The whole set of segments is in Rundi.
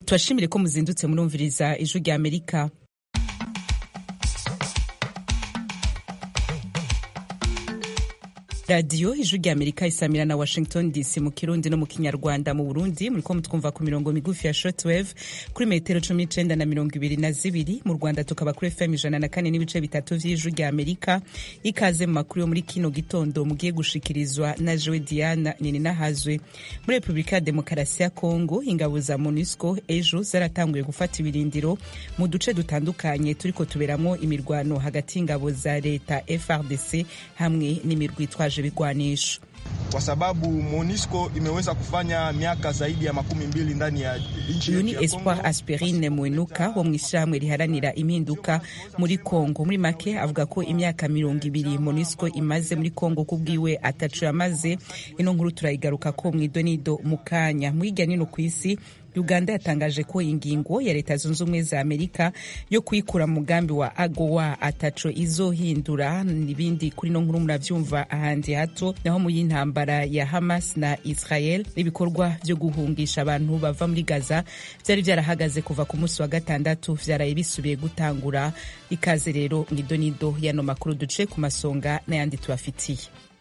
tubashimire ko muzindutse murumviriza ijwi rya amerika radiyo ijwi rya amerika isamira na washington dc mu kirundi no mu kinyarwanda mu burundi muriko mutwumva ku mirongo migufi ya shortwave kuri metero cumi n'icenda na mirongo ibiri na zibiri mu rwanda tukaba kuri fm ijana na kane n'ibice bitatu vy'ijwi rya amerika ikaze mu makuru yo muri kino gitondo mugiye gushikirizwa na jewe diana nininahazwe muri repubulika ya demokarasi ya kongo ingabo za monusco ejo zaratanguye gufata ibirindiro mu duce dutandukanye turiko tuberamwo imirwano hagati y'ingabo za leta frdc hamwe n'imirwi itwaje vigwanisho kwa sababu MONUSCO imeweza kufanya miaka zaidi ya makumi mbili ndani ya nchi uyu ni espoir aspirine mwenuka wo mu ishyirahamwe riharanira impinduka muri congo muri make avuga ko imyaka mirongo ibiri MONUSCO imaze muri congo kubwiwe atacu yamaze ino nkuru turayigaruka ko mwidonido mu kanya mwirya nino ku isi uganda yatangaje ko ingingo ya leta zunze ubumwe za amerika yo kuyikura mu mugambi wa agowa ataco izohindura n'ibindi kuri no nkuru muravyumva ahandi hato naho mu y'intambara ya hamas na israel ibikorwa vyo guhungisha abantu bava muri gaza vyari vyarahagaze kuva ku munsi wa gatandatu vyaraye bisubiye gutangura ikaze rero ngidonido yano makuru duce ku masonga n'ayandi tubafitiye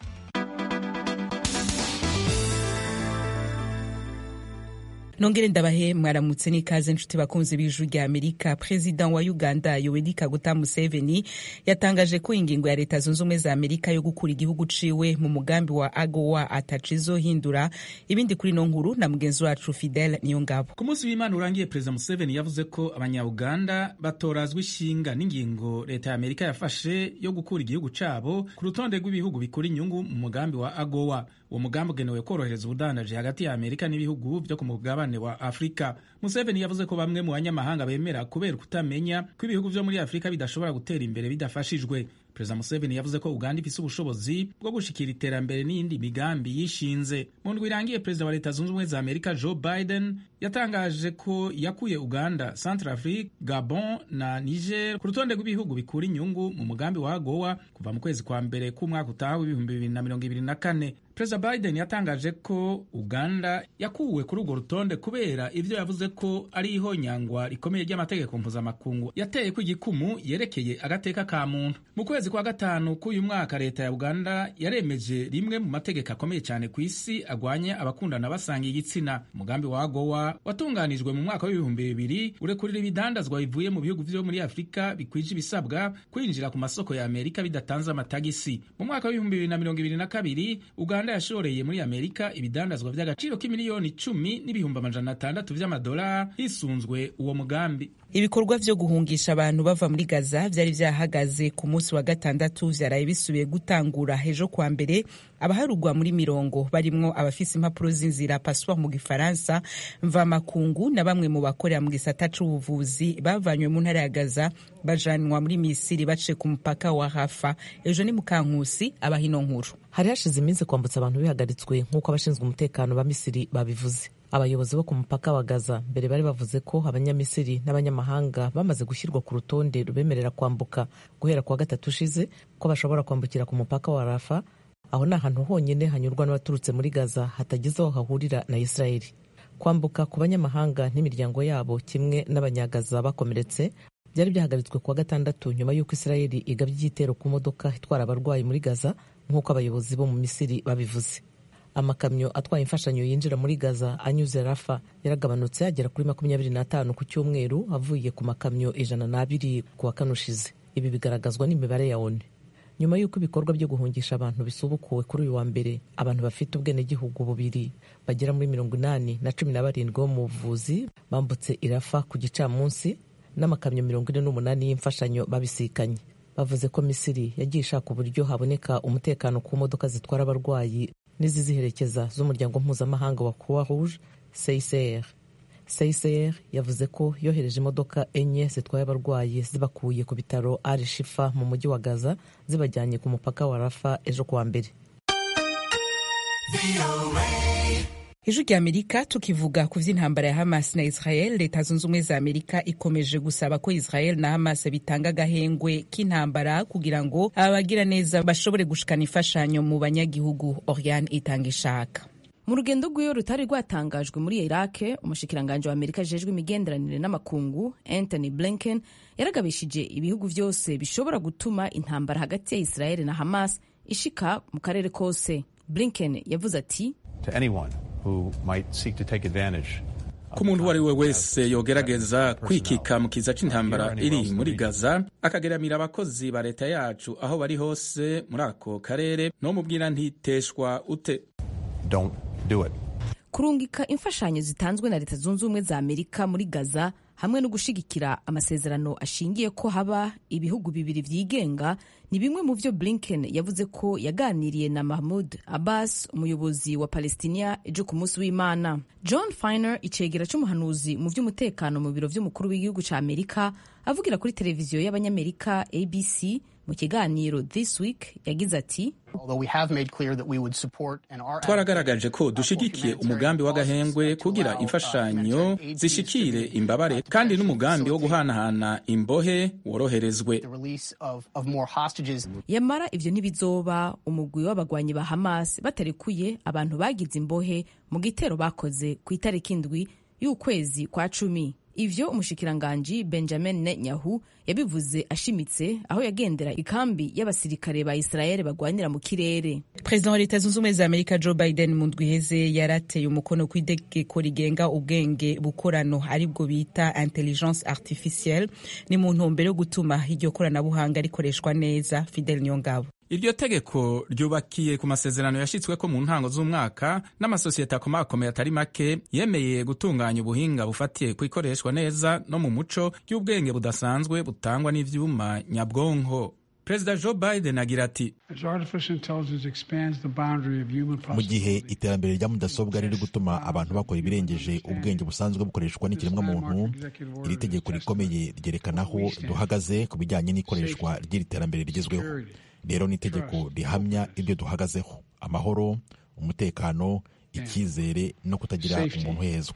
nongere ndabahe mwaramutse n'ikaze nshuti bakunzi b'ijuru rya amerika perezida wa uganda yoweri kaguta museveni yatangaje ko ingingo ya leta zunze ubumwe za amerika yo gukura igihugu ciwe mu mugambi wa agowa ataco izohindura ibindi kuri no nkuru na mugenzi wacu fidel niyo ngabo ku munsi w'imana urangiye perezida museveni yavuze ko abanyauganda batorazwa ishinga n'ingingo leta ya amerika yafashe yo gukura igihugu cabo ku rutonde rw'ibihugu bikura inyungu mu mugambi wa agowa uwo mugambi ugenewe korohereza ubudandaji hagati ya amerika n'ibihugu vyo ku mugabane wa afurika museveni yavuze ko bamwe mu banyamahanga bemera kubera kutamenya ko ibihugu vyo muri afurika bidashobora gutera imbere bidafashijwe perezida museveni yavuze ko uganda ifise ubushobozi bwo gushikira iterambere n'iyindi migambi yishinze mu ndwi irangiye perezida wa leta zunze ubumwe za amerika joe biden yatangaje ko yakuye uganda centrafrique gabon na niger ku rutonde rw'ibihugu bikura inyungu mu mugambi wa gowa kuva mu kwezi kwa mbere k'umwaka utaha w'ibihumbi bibiri na mirongo ibiri na kane perezida biden yatangaje ko uganda yakuwe kuri urwo rutonde kubera ivyo yavuze ko ari ihonyangwa rikomeye ry'amategeko mpuzamakungu yateye ko igikumu yerekeye agateka ka muntu mu kwezi kwa gatanu k'uyu mwaka leta ya uganda yaremeje rimwe mu mategeko akomeye cyane ku isi agwanya abakundana basanga igitsina umugambi wa gowa watunganijwe mu mwaka w'ibihumbi bibiri urekurira ibidandazwa bivuye mu bihugu vyo muri afurika bikwije ibisabwa kwinjira ku masoko ya amerika bidatanze amatagisi mu mwaka w'ibihumbi bibiri na mirongo ibiri na kabiri uganda yashoreye muri amerika ibidandazwa vy'agaciro k'imiliyoni icumi n'ibihumbi amajana atandatu vy'amadolari hisunzwe uwo mugambi ibikorwa vyo guhungisha abantu bava muri gaza vyari vyahagaze ku munsi wa gatandatu vyaraye bisubiye gutangura hejo kwa mbere abaharugwa muri mirongo barimwo abafise impapuro z'inzira passeport mu gifaransa mvamakungu na bamwe mu bakorera mu gisata c'ubuvuzi bavanywe mu ntara ya gaza bajanwa muri misiri baciye ku mupaka wa hafa ejo ni mukankusi abahino nkuru hari hashize iminsi kwambutsa abantu bihagaritswe nk'uko abashinzwe umutekano ba misiri babivuze abayobozi bo ku mupaka wa gaza mbere bari bavuze ko abanyamisiri n'abanyamahanga bamaze gushyirwa ku rutonde rubemerera kwambuka guhera kuwa gatatu ushize ko bashobora kwambukira ku mupaka wa rafa aho ni ahantu honyine hanyurwa n'abaturutse muri gaza hatageze aho hahurira na isirayeli kwambuka ku banyamahanga n'imiryango yabo kimwe n'abanyagaza bakomeretse byari byahagaritswe kuwa gatandatu nyuma y'uko isirayeli igabye igitero ku modoka itwara abarwayi muri gaza nk'uko abayobozi bo mu misiri babivuze amakamyo atwaye imfashanyo yinjira muri gaza anyuze rafa yaragabanutse agera kuri makumyabiri n'atanu ku cyumweru avuye ku makamyo ijana n'abiri ku wa kane ushize ibi bigaragazwa n'imibare ya onu nyuma y'uko ibikorwa byo guhungisha abantu bisubukuwe kuri uyu wa mbere abantu bafite ubwenegihugu bubiri bagera muri mirongo inani na cumi na barindwi bo mu buvuzi bambutse irafa ku gicamunsi n'amakamyo mirongo ine n'umunani y'imfashanyo babisikanye bavuze ko misiri yagiye ishaka uburyo haboneka umutekano ku modoka zitwara abarwayi n'iziziherekeza z'umuryango mpuzamahanga wa croix rouge CICR CICR yavuze ko yohereje imodoka enye zitwaye abarwayi zibakuye ku bitaro Al Shifa mu mujyi wa Gaza zibajyanye ku mupaka wa Rafa ejo kuwa mbere ijwi rya amerika tukivuga ku vy'intambara ya hamas na israel leta zunze ubumwe za amerika ikomeje gusaba ko israel na hamas bitanga agahengwe k'intambara kugira ngo abagira neza bashobore gushikana imfashanyo mu banyagihugu oriane itanga ishaka mu rugendo rw'iyo rutari rwatangajwe muri iraq umushikiranganji wa amerika ajejwe imigenderanire n'amakungu anthony blinken yaragabishije ibihugu byose bishobora gutuma intambara hagati ya israel na hamas ishika mu karere kose blinken yavuze ati ku muntu uwo ari we wese yogerageza kwikika mu kiza c'intambara iri muri gaza akageramira abakozi ba leta yacu aho bari hose muri ako karere no mubwira ntiteshwa ute kurungika imfashanyo zitanzwe na leta zunze ubumwe za amerika muri gaza hamwe no gushigikira amasezerano ashingiye ko haba ibihugu bibiri vyigenga ni bimwe mu vyo blinken yavuze ko yaganiriye na mahmud abbas umuyobozi wa palestinia ejo ku munsi w'imana john finer icegera c'umuhanuzi mu vy'umutekano mu biro vy'umukuru w'igihugu ca amerika avugira kuri televiziyo y'abanyamerika abc mu kiganiro this week yagize ati twaragaragaje ko dushigikiye umugambi w'agahengwe kugira imfashanyo zishikire imbabare kandi n'umugambi wo guhanahana imbohe woroherezwe yamara ivyo ntibizoba umugwi w'abagwanyi ba hamas batarekuye abantu bagize imbohe mu gitero bakoze ku itariki indwi y'ukwezi kwa cumi ivyo umushikiranganji benjamin netanyahu yabivuze ashimitse aho yagendera ikambi y'abasirikare ba israel bagwanira mu kirere perezida wa leta zunze ubumwe za amerika joe biden mu ndwi iheze yarateye umukono ku itegeko rigenga ubwenge bukorano aribwo bita intelligence artificielle ni mu ntumbero yo gutuma iryo koranabuhanga rikoreshwa neza fidel nyongabo iryo tegeko ryubakiye ku masezerano yashyitsweko mu ntango z'umwaka n'amasosiyete akomakomeye atari make yemeye gutunganya ubuhinga bufatiye ku ikoreshwa neza no mu muco ry'ubwenge budasanzwe butangwa n'ivyuma nyabwonko perezida joe biden agira ati mu gihe iterambere rya mudasobwa riri gutuma abantu bakora ibirengeje ubwenge busanzwe bukoreshwa n'ikiremwamuntu iri tegeko rikomeye ryerekana aho duhagaze ku bijyanye n'ikoreshwa ry'iri terambere rigezweho rero ni itegeko rihamya ibyo duhagazeho amahoro umutekano icyizere no kutagira umuntu uhezwa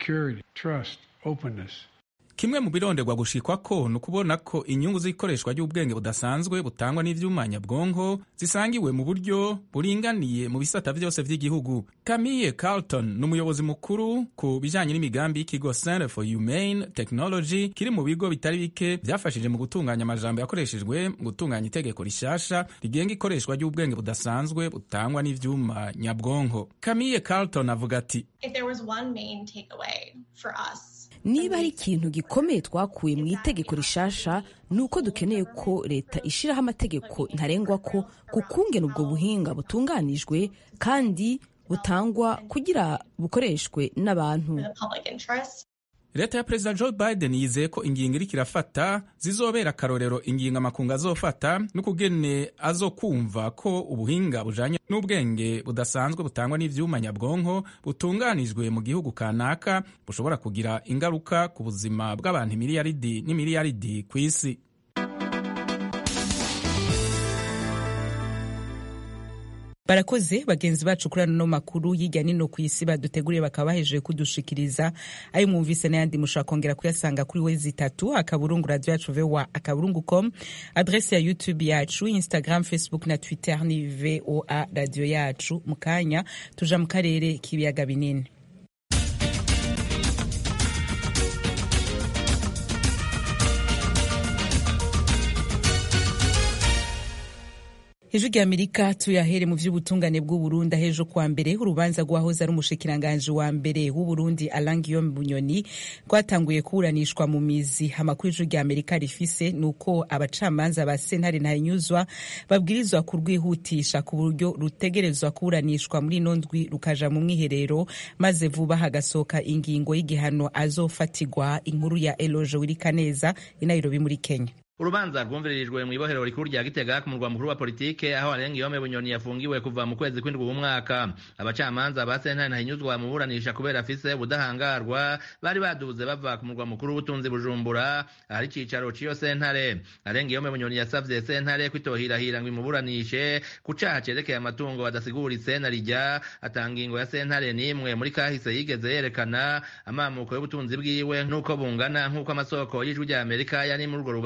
kimwe mu bironderwa gushikwa ko ni ukubona ko inyungu z'ikoreshwa ry'ubwenge budasanzwe butangwa n'ivyuma nyabwonko zisangiwe mu buryo buringaniye mu bisata vyose vy'igihugu camille carlton ni umuyobozi mukuru ku bijanye n'imigambi y'ikigo center for humane technology kiri mu bigo bitari bike vyafashije mu gutunganya amajambo yakoreshejwe mu gutunganya itegeko rishasha rigenga ikoreshwa ry'ubwenge budasanzwe butangwa n'ivyuma nyabwonko camille carlton avuga ati niba hari ikintu gikomeye twakuye mu itegeko rishasha ni uko dukeneye ko leta ishyiraho amategeko ntarengwa ko ku kungena ubwo buhinga butunganijwe kandi butangwa kugira bukoreshwe n'abantu leta ya perezida joe biden yizeye ko ingingo iriko irafata zizobera akarorero ingingo amakungu azofata n'ukugene azokumva ko ubuhinga bujanye n'ubwenge budasanzwe butangwa n'ivyuma nyabwonko butunganijwe mu gihugu kanaka bushobora kugira ingaruka ku buzima bw'abantu imiliyaridi n'imiliyaridi ku isi barakoze bagenzi bacu kuri ano makuru y'ijya nino ku isi baduteguriye bakaba bahejeje kudushikiriza ayo mwumvise n'ayandi mushobora kongera kuyasanga kuri wezi itatu akaburungu radio yacu voa akaburungu com adrese ya youtube yacu instagram facebook na twitter ni voa radio yacu mu kanya tuja mu karere k'ibiyaga binini ijwi rya amerika tuyahere mu vy'ubutungane bw'uburundi ahejo kuwa mbere urubanza rwahoze ari umushikiranganji wa mbere w'uburundi alain guillaume bunyoni rwatanguye kuburanishwa mu mizi amakuru ijwi rya amerika rifise ni uko abacamanza ba sentare ntanyuzwa babwirizwa kurwihutisha ku buryo rutegerezwa kuburanishwa muri ino ndwi rukaja mu mwiherero maze vuba hagasohoka ingingo y'igihano azofatigwa inkuru ya eloge wirikaneza i nairobi muri kenya urubanza rwumviririjwe mu ibohero rikuru rya gitega ku murwa mukuru wa politike aho arenga iyome bunyoni yafungiwe kuva mu kwezi kw'indwi w'umwaka abacamanza ba sentare ntahinyuzwa mu buranisha kubera afise ubudahangarwa bari baduze bava ku murwa mukuru w'ubutunzi bujumbura ahari icicaro c'iyo sentare arenga iyome bunyoni yasavye sentare kwitohirahira ngo imuburanishe ku caha cerekeye amatungo badasiguritse na rijya atanga ingo ya sentare n'imwe muri kahise yigeze yerekana amamuko y'ubutunzi bwiwe n'uko bungana nk'uko amasoko y'ijwi rya amerika yari muri urwo rubanza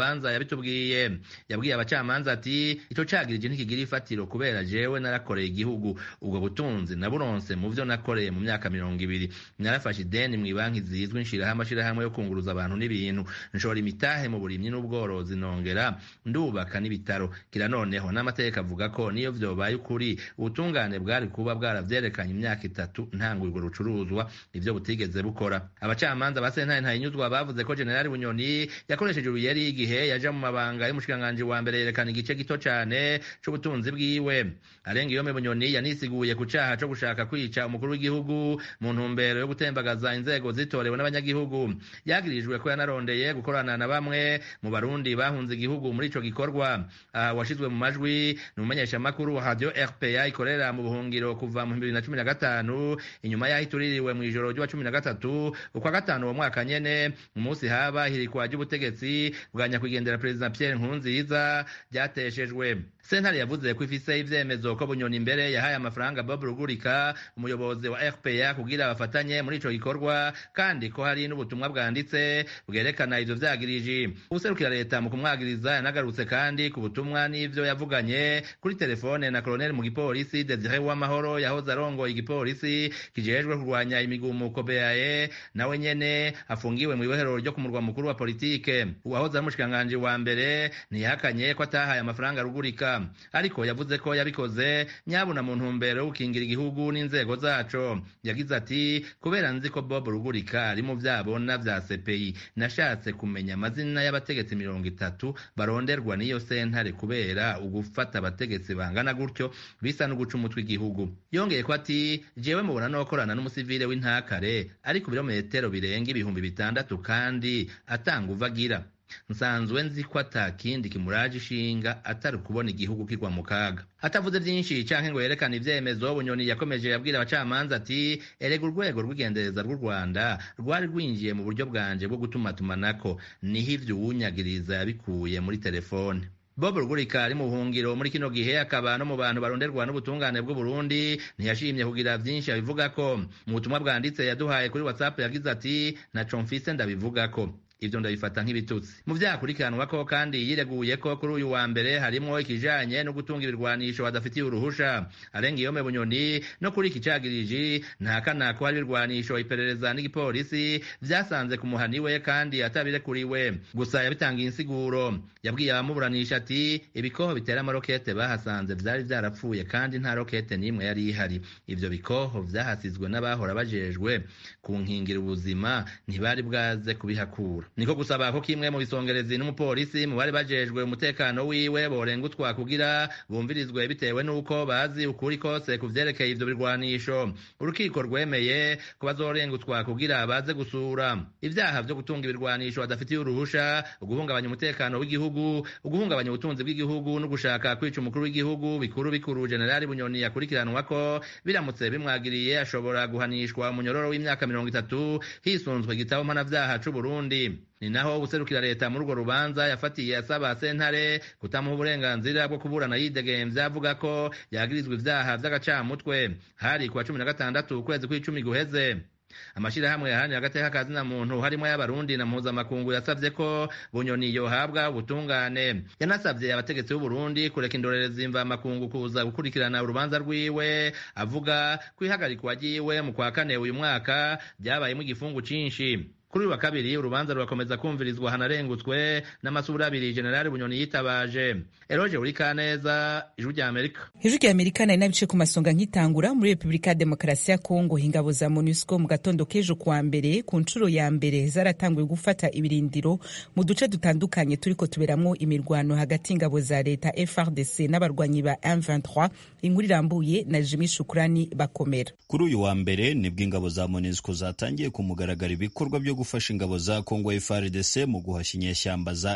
yabitubwiye yabwiye abacamanza ati ico cagirije ntikigira ifatiro kubera jewe narakoreye igihugu ubwo butunzi naburonse mu vyo nakoreye mu myaka mirongo ibiri narafashe ideni mw'ibanki zizwi nshiraho amashirahamwe yo kunguruza abantu n'ibintu nshora imitahe mu burimyi n'ubworozi nongera ndubaka n'ibitaro kira noneho n'amategeko avuga ko niyo vyobaye ukuri ubutungane bwari kuba bwaravyerekanye imyaka itatu ntanga urwo rucuruzwa ivyo butigeze bukora abacamanza ba sentare ntayinyuzwa bavuze ko generali bunyoni yakoresheje uruyeri igihe yaja mu mabanga y'umushikiranganji wa mbere yerekana igice gito cane c'ubutunzi bwiwe arenga iyome bunyoni yanisiguye ku caha co gushaka kwica umukuru w'igihugu mu ntumbero yo gutembagaza inzego zitorewe n'abanyagihugu yagirijwe ko yanarondeye gukorana na bamwe mu barundi bahunze igihugu muri ico gikorwa aha washizwe mu majwi ni umumenyeshamakuru wa radio rpa ikorera mu buhungiro kuva mu bibiri na cumi na gatanu inyuma y'aho ituririwe mu ijoro ry'uwa cumi na gatatu ukwa gatanu uwo mwaka nyene umunsi haba hirikwa ry'ubutegetsi bwa nyakwigendera perezida pierre nkurunziza ryateshejwe sentare yavuze ko ifise ivyemezo ko bunyoni imbere yahaye amafaranga bob rugurika umuyobozi wa rpa kugira bafatanye muri ico gikorwa kandi ko hari n'ubutumwa bwanditse bwerekana ivyo vyagiriji ubuserukira leta mu kumwagiriza yanagarutse kandi ku butumwa n'ivyo yavuganye kuri telefone na koloneli mu gipolisi desire w'amahoro yahoze arongoye igipolisi kijejwe kurwanya imigumuko beae nawe nyene afungiwe mu ibohero ryo ku murwa mukuru wa politike uwahoze ari umushikiranganji wa mbere ntiyahakanye ko atahaye amafaranga rugurika ariko yavuze ko yabikoze nyabuna mu ntumbero yo gukingira igihugu n'inzego zaco yagize ati kubera nzi ko bob rugurika ari mu vyabona vya cpi nashatse kumenya amazina y'abategetsi mirongo itatu baronderwa n'iyo sentare kubera ugufata abategetsi bangana gutyo bisa no guca umutwe igihugu yongeye ko ati jewe mubona nokorana n'umusivile w'intakare ari ku birometero birenga ibihumbi bitandatu kandi atanga uva agira nsanzwe nzi ko ata kindi kimuraje ishinga atari ukubona igihugu kigwa mu kaga atavuze byinshi canke ngo yerekane ivyemezo bunyoni yakomeje yabwira abacamanza ati erega urwego rw'igendereza rw'u rwanda rwari rwinjiye mu buryo bwanje bwo gutumatumanako niho ivyo uwunyagiriza yabikuye muri telefone bob rugurika ari mu buhungiro muri kino gihe akaba no mu bantu baronderwa n'ubutungane bw'uburundi ntiyashimye kugira vyinshi abivuga ko mu butumwa bwanditse yaduhaye kuri whatsapp yagize ati naco mfise ndabivuga ko ivyo ndabifata nk'ibitutsi mu vyakurikiranwa ko kandi yireguye ko kuri uyu wa mbere harimwo ikijanye no gutunga ibirwanisho badafitiye uruhusha arenga iyome bunyoni no kuri iki cagiriji ntakana ko hari ibirwanisho iperereza n'igipolisi vyasanze ku muhani we kandi atabirekuriwe gusa yabitangiye insiguro yabwiye abamuburanisha ati ibikoho bitera amarokete bahasanze vyari vyarapfuye kandi nta rokete n'imwe yari ihari ivyo bikoho vyahasizwe n'abahora bajejwe kunkingira ubuzima ntibari bwaze kubihakura niko gusaba ko kimwe mu bisongerezi n'umupolisi mu bari bajejwe umutekano wiwe borengutwa kugira bumvirizwe bitewe n'uko bazi ukuri kose ku vyerekeye ivyo birwanisho urukiko rwemeye ko bazorengutwa kugira baze gusura ivyaha vyo gutunga ibirwanisho badafitiye uruhusha uguhungabanya umutekano w'igihugu uguhungabanya ubutunzi bw'igihugu no gushaka kwica umukuru w'igihugu bikuru bikuru generali bunyoni yakurikiranwa ko biramutse bimwagiriye ashobora guhanishwa umunyororo w'imyaka mirongo itatu hisunzwe igitabo mpanavyaha c'uburundi ni naho userukira leta muri urwo rubanza yafatiye asaba sentare kutamuha uburenganzira bwo kuburana yidegemvya avuga ko yagirizwa ivyaha vy'agacamutwe hari kuwa cumi na gatandatu ukwezi kw'icumi guheze amashirahamwe yaharanira agateka ka zina muntu harimo y'abarundi na mpuzamakungu yasavye ko bunyoni yohabwa ubutungane yanasavye abategetsi b'uburundi kureka indorerezi mvamakungu kuza gukurikirana urubanza rwiwe avuga ko ihagarikwa ryiwe mu kwa kane uyu mwaka ryabayemo igifungu cinshi kuri uyu wa kabiri urubanza rurakomeza kumvirizwa hanarengutswe n'amasura abiri generali bunyoni yitabaje eroje uri kaneza ijwi rya amerika ijwi rya amerika nari nabice ku masonga nkitangura muri repubulika ya demokarasi ya kongo ingabo za monusco mu gatondo k'ejo kuwa mbere ku nshuro ya mbere zaratanguye gufata ibirindiro mu duce dutandukanye turiko tuberamwo imirwano hagati y'ingabo za leta frdc n'abarwanyi ba m23 inkuru irambuye na jimi shukurani bakomera kuri uyu wa mbere nibwo ingabo za monusco zatangiye ku mugaragaro ibikorwa byo gufasha ingabo za Kongo FARDC mu guhashya inyeshyamba za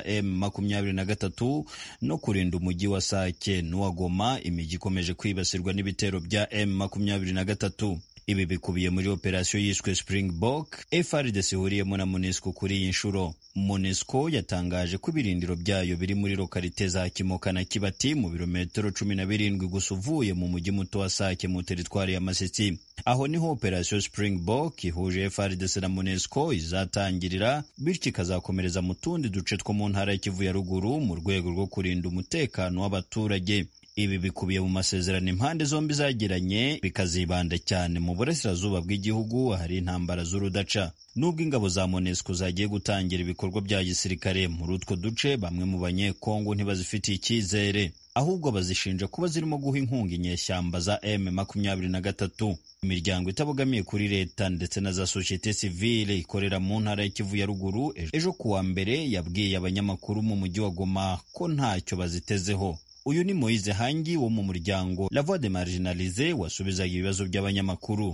M23 no kurinda umujyi wa Sake n'uwa Goma imijyi ikomeje kwibasirwa n'ibitero bya M23 ibi bikubiye muri operasiyo yiswe springbok frdc ihuriyemo na monesco kuri iyi nshuro monesco yatangaje ko ibirindiro byayo biri muri lokalite za kimoka na kibati mu birometero cumi na birindwi gusa uvuye mu mujyi muto wa sake mu teritwari ya masisi aho niho operasiyo springbok ihuje frdc na monesco izatangirira bityo ikazakomereza mu tundi duce two mu ntara y'ikivu ya ruguru mu rwego rwo kurinda umutekano w'abaturage ibi bikubiye mu masezerano impande zombi zagiranye bikazibanda cyane mu burasirazuba bw'igihugu hari intambara z'urudaca nubwo ingabo za monesco zagiye gutangira ibikorwa bya gisirikare muri utwo duce bamwe mu banyekongo ntibazifitiye icyizere ahubwo bazishinja kuba zirimo guha inkunga inyeshyamba za m makumyabiri na gatatu imiryango itabogamiye kuri leta ndetse na za sosiyete sivile ikorera mu ntara y'ikivu ya ruguru ejo kuwa mbere yabwiye abanyamakuru mu mujyi wa goma ko ntacyo bazitezeho uyu ni Moise Hangi wo mu muryango La Voix des Marginalisés wasubizaga ibibazo by'abanyamakuru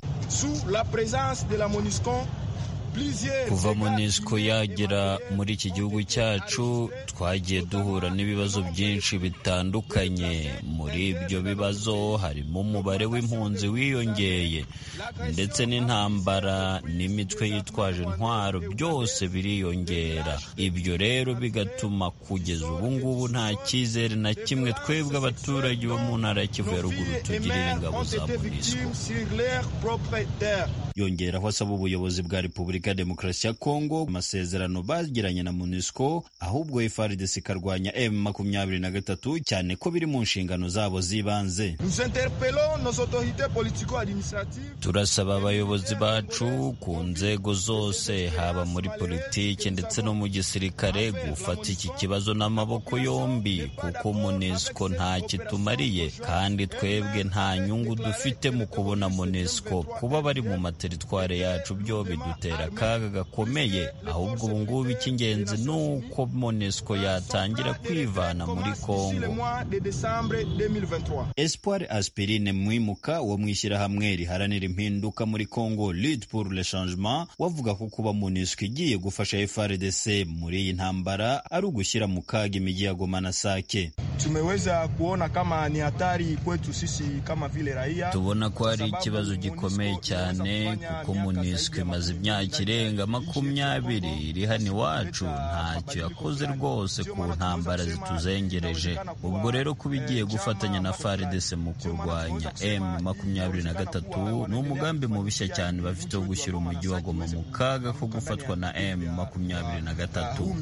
kuva monisco yagera muri iki gihugu cyacu twagiye duhura n'ibibazo byinshi bitandukanye muri ibyo bibazo harimo umubare w'impunzi wiyongeye ndetse n'intambara n'imitwe yitwaje intwaro byose biriyongera ibyo rero bigatuma kugeza ubu ngubu nta cyizere na kimwe twebwe abaturage bo mu ntara ya kivu ya ruguru tugirira ingabo za monisco yongeraho asaba ubuyobozi bwa repubulika ya demokarasi ya kongo amasezerano bagiranye na monusco ahubwo frdc ikarwanya m makumyabiri na gatatu cyane ko biri mu nshingano zabo z'ibanze turasaba abayobozi bacu ku nzego zose haba muri politiki ndetse no mu gisirikare gufata iki kibazo n'amaboko yombi kuko monusco nta kitumariye kandi twebwe nta nyungu dufite mu kubona monusco kuba bari mu materitware yacu byo bidutera akaga gakomeye ahubwo ubu ngubu icy'ingenzi ni uko monesco yatangira kwivana muri kongo espoir aspirine mwimuka wo mu ishyirahamwe riharanira impinduka muri congo lid pour le changement wavuga ko kuba monesco igiye gufasha frdc muri iyi ntambara ari ugushyira mu kaga imijyi ya goma na sake tumeweza kuona kama ni hatari kwetu sisi kama vile raia tubona ko hari ikibazo gikomeye cyane kuko monesco imaze imyaka irenga makumyabiri iri hano iwacu ntacyo yakoze rwose ku ntambara zituzengereje ubwo rero kuba igiye gufatanya na faridese mu kurwanya m makumyabiri na gatatu ni umugambi mubishya cyane bafite wo gushyira umujyi wa goma mu kaga ko gufatwa na m makumyabiri na gatatu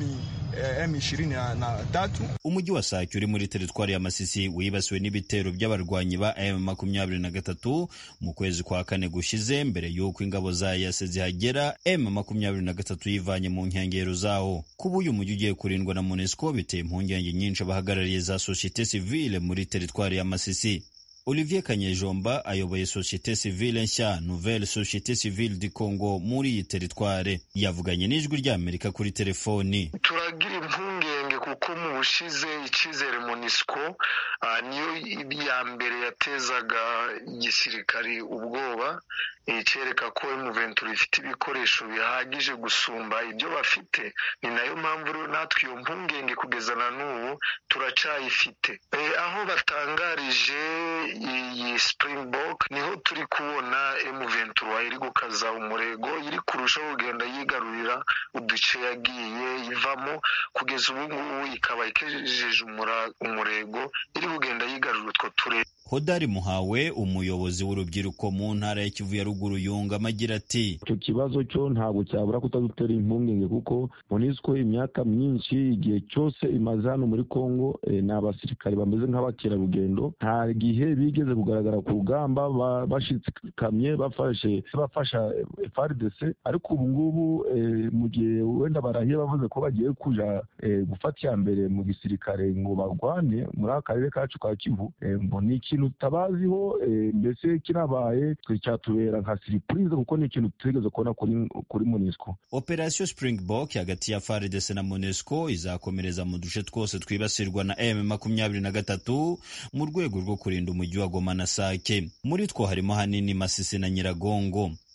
umujyi wa sake uri muri teritwari ya masisi wibasiwe n'ibitero by'abarwanyi ba m makumyabiri na gatatu mu kwezi kwa kane gushize mbere y'uko ingabo za yase zihagera m makumyabiri na gatatu yivanye mu nkengero zawo kuba uyu mujyi ugiye kurindwa na monesco biteye impungenge nyinshi abahagarariye za sosiyete sivile muri teritwari ya masisi olivier kanyejomba ayoboye sosiyete sivile nshya nouvelle société civile du congo muri iyi teritware yavuganye n'ijwi ry'amerika kuri telefoni turagira impungenge kuko mu bushize icyizere monisco niyo ya mbere yatezaga igisirikari ubwoba icyereka ko emuventura ifite ibikoresho bihagije gusumba ibyo bafite ni nayo mpamvu rero natwe iyo mpungenge kugeza na n'ubu turacyayifite aho batangarije iyi springbok niho turi kubona emuventura iri gukaza umurego iri kurushaho kugenda yigarurira uduce yagiye ivamo kugeza ubu ngubu ikaba ikejeje umurego iri kugenda yigarurira utwo turere hodari muhawe umuyobozi w'urubyiruko mu ntara ya kivu ya ruguru yungamo agira ati icyo kibazo cyo ntabwo cyabura kutadutera impungenge kuko monisco imyaka myinshi igihe cyose imaze hano muri congo ni abasirikare bameze nk'abakerarugendo nta gihe bigeze kugaragara ku rugamba bashikamye bafashe bafasha frdc ariko ubu ngubu mu gihe wenda barahiye bavuze ko bagiye kuja gufata iya mbere mu gisirikare ngo barwane muri aka karere kacu ka kivu ni ikintu tutabaziho mbese kirabaye cyatubera nka siripurize kuko ni ikintu tutigeze kubona kuri kuri monesco operasiyo springbok hagati ya frdc na monesco izakomereza mu duce twose twibasirwa na m makumyabiri na gatatu mu rwego rwo kurinda umujyi wa goma na sake muri two harimo hanini masisi na nyiragongo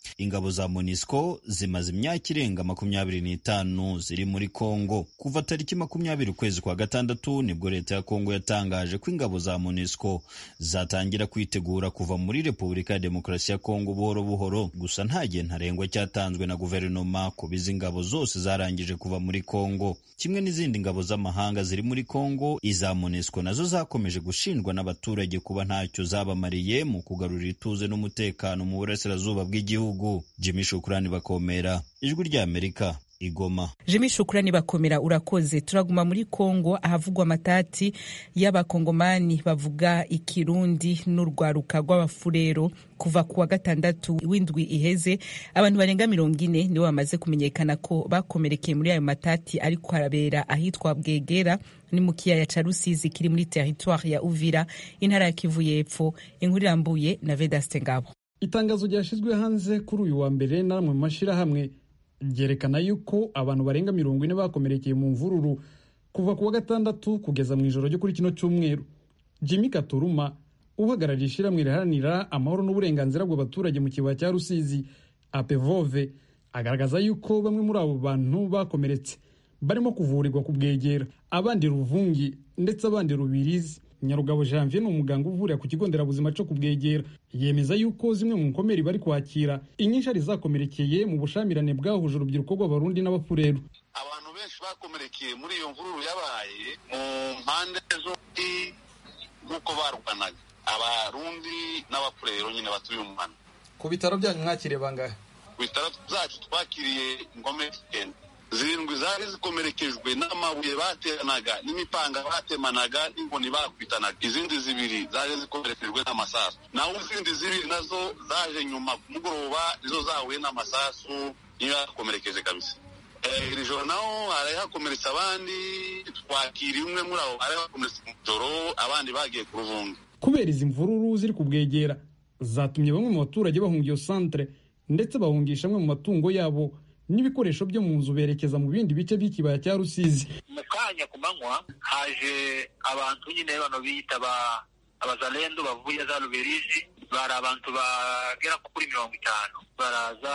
ingabo za monisco zimaze imyaka irenga makumyabiri n'itanu ziri muri congo kuva tariki makumyabiri ukwezi kwa gatandatu nibwo leta ya congo yatangaje ko ingabo za monisco zatangira kwitegura kuva muri repubulika ya demokarasi ya congo buhoro buhoro gusa nta gihe ntarengwa cyatanzwe na guverinoma kuba izi ngabo zose zarangije kuva muri congo kimwe n'izindi ngabo z'amahanga ziri muri congo iza monisco nazo zakomeje gushinjwa n'abaturage kuba ntacyo zabamariye mu kugarura ituze n'umutekano mu burasirazuba bw'igihugu jimmy shukurani bakomera ijwi ry'amerika igoma jimmy shukurani bakomera urakoze turaguma muri kongo ahavugwa amatati y'abakongomani bavuga ikirundi n'urwaruka rw'abafurero kuva ku wa gatandatu w'indwi iheze abantu barenga mirongo ine nibo bamaze kumenyekana ko bakomerekeye muri ayo matati ariko harabera ahitwa bwegera ni mu kiyaya ca rusizi kiri muri teritwari ya uvira intara ya kivu y'epfo inkuru irambuye na vedaste ngabo itangazo ryashyizwe hanze kuri uyu wa mbere n'amwe mu mashyirahamwe ryerekana yuko abantu barenga mirongo ine bakomerekeye mu mvururu kuva ku wa gatandatu kugeza mu ijoro ryo kuri kino cyumweru jimmy katuruma uhagarariye ishyirahamwe riharanira amahoro n'uburenganzira bw'abaturage mu kibaya cya rusizi apevove agaragaza yuko bamwe muri abo bantu bakomeretse barimo kuvurirwa ku bwegera abandi ruvungi ndetse abandi rubirizi nyarugabo janvier ni umuganga uvurira ku kigo nderabuzima cyo kubwegera yemeza yuko zimwe mu nkomeri bari kwakira inyinshi ari zakomerekeye mu bushamirane bwahuje urubyiruko rw'abarundi n'abafureru abantu benshi bakomerekeye muri iyo mvururu yabaye mu mpande zombi nk'uko barwanaga abarundi n'abafurero nyine batuye umuhanda ku bitaro byanyu mwakiriye bangahe ku bitaro byacu twakiriye ingome icyenda zirindwi zari zikomerekejwe n'amabuye bateranaga n'imipanga batemanaga n'inkoni bakubitanaga izindi zibiri zaje zikomerekejwe n'amasasu naho izindi zibiri nazo zaje nyuma ku mugoroba nizo zahuye n'amasasu niyo yakomerekeje kabisa iri joro naho hari hakomeretse abandi twakira umwe muri abo hari hakomeretse mu joro abandi bagiye ku ruvunga kubera izi mvururu ziri kubwegera zatumye bamwe mu baturage bahunga iyo santere ndetse bahungisha amwe mu matungo yabo n'ibikoresho byo mu nzu berekeza mu bindi bice by'ikibaya cya rusizi mu kanya ku manywa haje abantu nyine bano biyita abazalendo bavuye za ruberizi bari abantu bagera kuri mirongo itanu baraza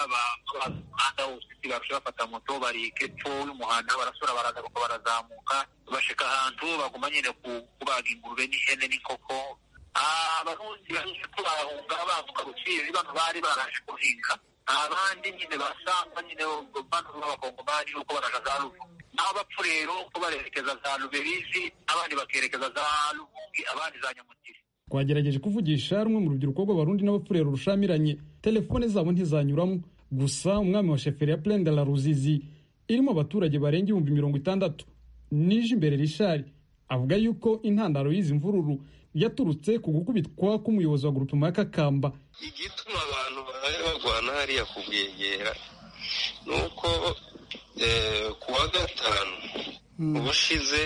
umuhanda wose barusha bafata moto bari hepfo y'umuhanda barasura baragaruka barazamuka bashika ahantu baguma nyine kubaga ingurube n'ihene n'inkoko abarundi baje ko barahunga bambuka rusizi bano bari baraje guhinga abandi nyine basangwa nyine bano b'abakongomani uko baraja za ruvu naho abapfu rero uko barerekeza za ruberizi abandi bakerekeza za ruvungi abandi za nyamutiri twagerageje kuvugisha rumwe mu rubyiruko rw'abarundi n'abapfurero rushamiranye telefone zabo ntizanyuramo gusa umwami wa sheferi ya plende la ruzizi irimo abaturage barenga ibihumbi mirongo itandatu nije imbere rishari avuga yuko intandaro y'izi mvururu yaturutse ku gukubitwa k'umuyobozi wa grupema ya kakamba igituma abantu bahaye barwana hariya kubwegera ni uko ku wa gatanu ubushize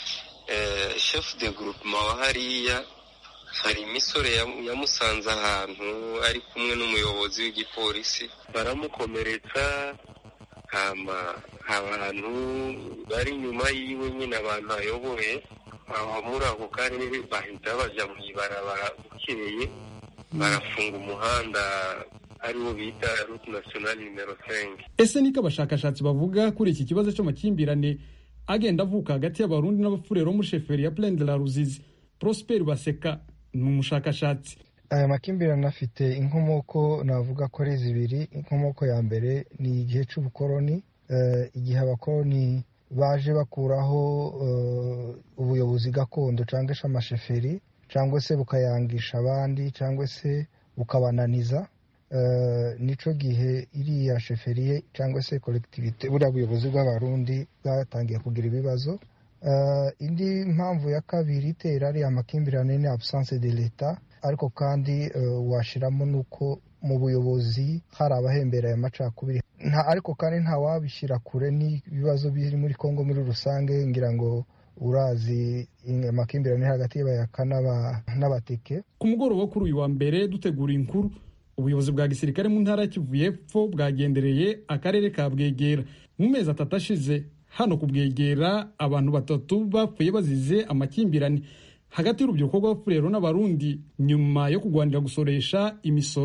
shefu de grupema wa hariya hari imisore yamusanze ahantu ari kumwe n'umuyobozi w'igipolisi baramukomeretsa hama abantu bari inyuma yiwe nyine abantu ayoboye aho muri ako karere bahita bajya mu ibarabara bukeye barafunga umuhanda ariwo bita route nationale nimero 5 ese niko abashakashatsi bavuga kuri iki kibazo cy'amakimbirane agenda avuka hagati y'abarundi n'abafurero muri sheferi ya plaine de la ruzizi prosper baseka ni umushakashatsi aya makimbirane afite inkomoko navuga ko ari zibiri inkomoko ya mbere ni igihe cy'ubukoroni igihe abakoroni baje bakuraho ubuyobozi gakondo cyangwa se amasheferi cyangwa se bukayangisha abandi cyangwa se bukabananiza nicyo gihe iriya sheferiye cyangwa se kolegitivite buriya buyobozi bw'abarundi bwatangiye kugira ibibazo indi mpamvu ya kabiri itera ari amakimbirane ni absence de leta ariko kandi washyiramo n'uko mu buyobozi hari abahembera aya macakubiri ariko kandi nta wabishyira kure n'ibibazo biri muri congo muri rusange ngira ngo urazi amakimbirane hagati y'abayaka n'abateke ku mugoroba kuri uyu wa mbere dutegura inkuru ubuyobozi bwa gisirikare mu ntara ya kivu y'epfo bwagendereye akarere ka bwegera mu mezi atatu ashize hano ku bwegera abantu batatu bapfuye bazize amakimbirane hagati y'urubyiruko rw'abafurero n'abarundi nyuma yo kurwanira gusoresha imisoro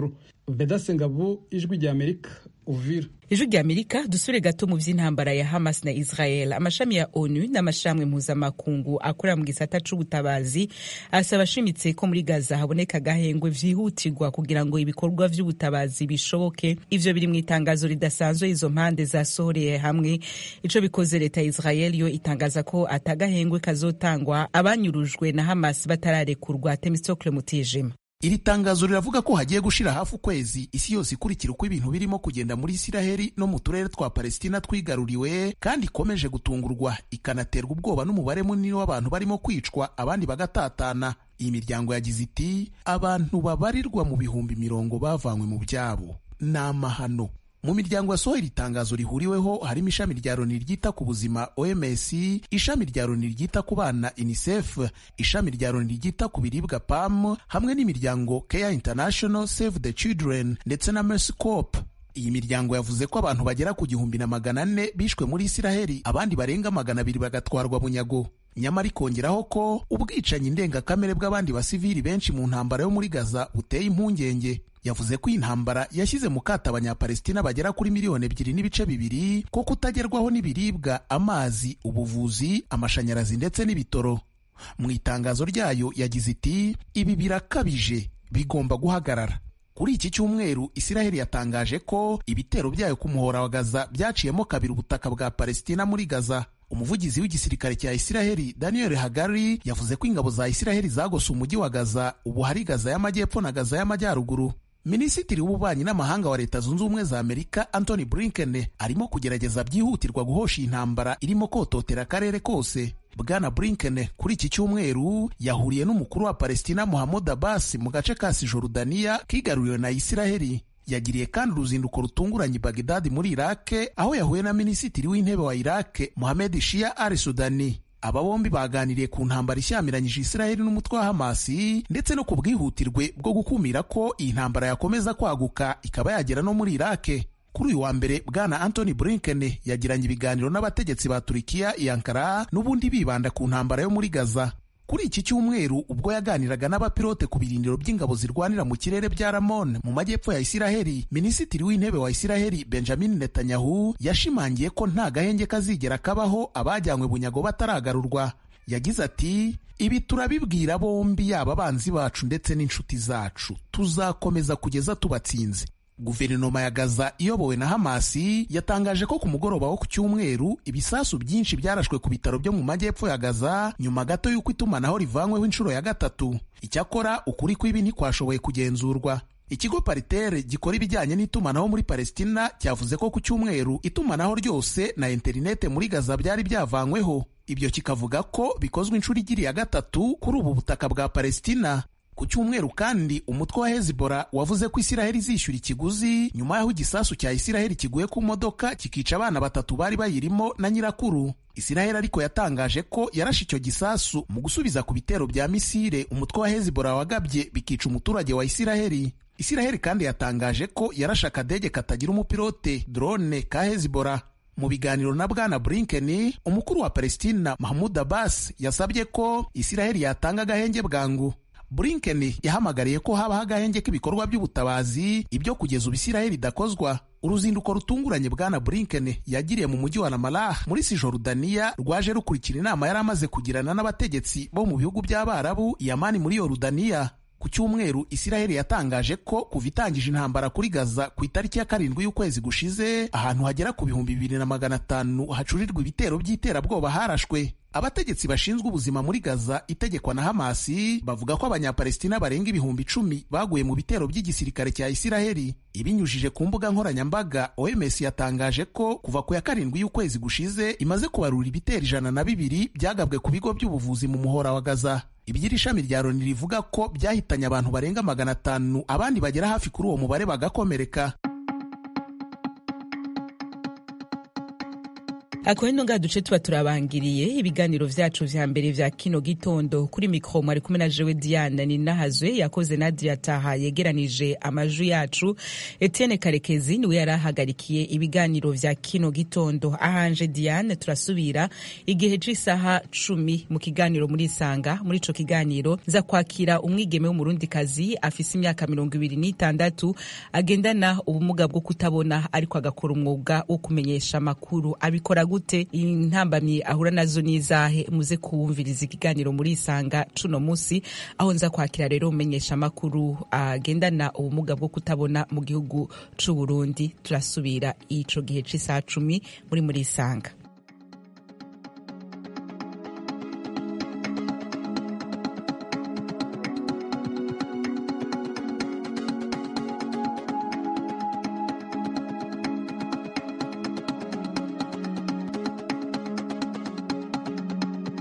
vedase ngabo ijwi rya amerika uvira ijwi rya amerika dusure gato mu vy'intambara ya hamas na israel amashami ya onu n'amashami mpuzamakungu akorera mu gisata c'ubutabazi asaba ashimitse ko muri gaza haboneka agahengwe vyihutirwa kugira ngo ibikorwa vy'ubutabazi bishoboke ivyo biri mu itangazo ridasanzwe izo mpande zasohoreye hamwe ico bikoze leta ya israel yo itangaza ko atagahengwe kazotangwa abanyurujwe na hamas batararekurwa temistocle mutijima iri tangazo riravuga ko hagiye gushira hafi ukwezi isi yose ikurikira uko ibintu birimo kugenda muri isiraheli no mu turere twa palesitina twigaruriwe kandi ikomeje gutungurwa ikanaterwa ubwoba n'umubare munini w'abantu barimo kwicwa abandi bagatatana iyi miryango yagize iti abantu babarirwa mu bihumbi mirongo bavanywe mu byabo ni amahano mu miryango yasohoye iri tangazo rihuriweho harimo ishami rya loni ryita ku buzima oms ishami rya loni ryita ku bana unicef ishami rya loni ryita ku biribwa pam hamwe n'imiryango care international save the children ndetse na mercy corp iyi miryango yavuze ko abantu bagera ku gihumbi na magana ane bishwe muri isiraheli abandi barenga magana abiri bagatwarwa bunyago nyamara ikongeraho ko ubwicanyi ndengakamere bw'abandi basivili benshi mu ntambara yo muri gaza buteye impungenge yavuze ko iyi ntambara yashyize mu kato abanyapalestina bagera kuri miliyoni ebyiri n'ibice bibiri ko kutagerwaho n'ibiribwa amazi ubuvuzi amashanyarazi ndetse n'ibitoro mu itangazo ryayo yagize iti ibi birakabije bigomba guhagarara kuri iki cyumweru isiraheli yatangaje ko ibitero byayo ku muhora wa gaza byaciyemo kabiri ubutaka bwa palestina muri gaza umuvugizi w'igisirikare cya isiraheli daniel hagari yavuze ko ingabo za isiraheli zagose umujyi wa gaza ubu hari gaza y'amajyepfo na gaza y'amajyaruguru minisitiri w'ububanyi n'amahanga wa leta zunze ubumwe za amerika antony blinken arimo kugerageza byihutirwa guhosha iyi ntambara irimo kototera akarere kose bwana blinken kuri iki cyumweru yahuriye n'umukuru wa palestina muhammad abbas mu gace ka sijorudaniya kigaruriwe na isiraheli yagiriye kandi uruzinduko rutunguranye bagdadi muri irake aho yahuye na minisitiri w'intebe wa irake mohamed shia al sudani aba bombi baganiriye ku ntambara ishyamiranyije isiraheli n'umutwe wa hamasi ndetse no ku bwihutirwe bwo gukumira ko iyi ntambara yakomeza kwaguka ikaba yagera no muri irake kuri uyu wa mbere bwana antony blinken yagiranye ibiganiro n'abategetsi ba turikiya i ankara n'ubundi bibanda ku ntambara yo muri gaza kuri iki cyumweru ubwo yaganiraga n'abapilote ku birindiro by'ingabo zirwanira mu kirere bya ramon mu majyepfo ya isiraheli minisitiri w'intebe wa isiraheli benjamin netanyahu yashimangiye ko nta gahenge kazigera kabaho abajyanywe bunyago bataragarurwa yagize ati ibi turabibwira bombi yaba abanzi bacu ndetse n'inshuti zacu tuzakomeza kugeza tubatsinze guverinoma ya gaza iyobowe na hamasi yatangaje ko ku mugoroba wo ku cyumweru ibisasu byinshi byarashwe ku bitaro byo mu majyepfo ya gaza nyuma gato y'uko itumanaho rivanyweho inshuro ya gatatu icyakora ukuri kw'ibi ntikwashoboye kugenzurwa ikigo paritere gikora ibijyanye n'itumanaho muri palestina cyavuze ko ku cyumweru itumanaho ryose na interinete muri gaza byari byavanyweho ibyo kikavuga ko bikozwe inshuro igiri ya gatatu kuri ubu butaka bwa palestina ku cyumweru kandi umutwe wa hezibora wavuze ko isiraheli izishyura ikiguzi nyuma y'aho igisasu cya isiraheli kiguye ku modoka kikica abana batatu bari bayirimo na nyirakuru isiraheli ariko yatangaje ko yarashe icyo gisasu mu gusubiza ku bitero bya misile umutwe wa hezibora wagabye bikica umuturage wa isiraheli isiraheli kandi yatangaje ko yarashe akadege katagira umupilote drone ka hezibora mu biganiro na bwana blinken umukuru wa palestina mahmud abbas yasabye ko isiraheli yatanga agahenge bwangu blinken yahamagariye ko habaho agahenge k'ibikorwa by'ubutabazi ibyo kugeza ubu isiraheli idakozwa uruzinduko rutunguranye bwana blinken yagiriye mu mujyi wa ramallah muri sijorudaniya rwaje rukurikira inama yari amaze kugirana n'abategetsi bo mu bihugu by'abarabu yamani muri yorudaniya ku cyumweru isiraheli yatangaje ko kuva itangije intambara kuri gaza ku itariki ya karindwi y'ukwezi gushize ahantu hagera ku bihumbi bibiri na magana atanu hacurirwa ibitero by'iterabwoba harashwe abategetsi bashinzwe ubuzima muri gaza itegekwa na hamasi bavuga ko abanyapalestina barenga ibihumbi icumi baguye mu bitero by'igisirikare cya isiraheli ibinyujije ku mbuga nkoranyambaga oms yatangaje ko kuva ku ya karindwi y'ukwezi gushize imaze kubarura ibitero ijana na bibiri byagabwe ku bigo by'ubuvuzi mu muhora wa gaza iby'iri shami rya loni rivuga ko byahitanye abantu barenga magana atanu abandi bagera hafi kuri uwo mubare bagakomereka akabendo nga duce tuba turabangiriye ibiganiro vyacu vya mbere vya kino gitondo kuri mikro mwari kumwe na jewe diana ninahazwe yakoze nadia taha yegeranije amajwi yacu etienne karekezi niwe yari ahagarikiye ibiganiro vya kino gitondo ahanje diane turasubira igihe c'isaha cumi mu kiganiro muri isanga muri ico kiganiro za kwakira umwigeme w'umurundikazi afise imyaka mirongo ibiri n'itandatu agendana ubumuga bwo kutabona ariko agakora umwuga wo kumenyesha amakuru abikora gute intambamyi ahura nazo n'izahe muze kuwumviriza ikiganiro muri isanga cuno musi aho nza kwakira rero umenyesha amakuru agendana ubumuga bwo kutabona mu gihugu c'uburundi turasubira ico gihe c'isaha cumi muri muri isanga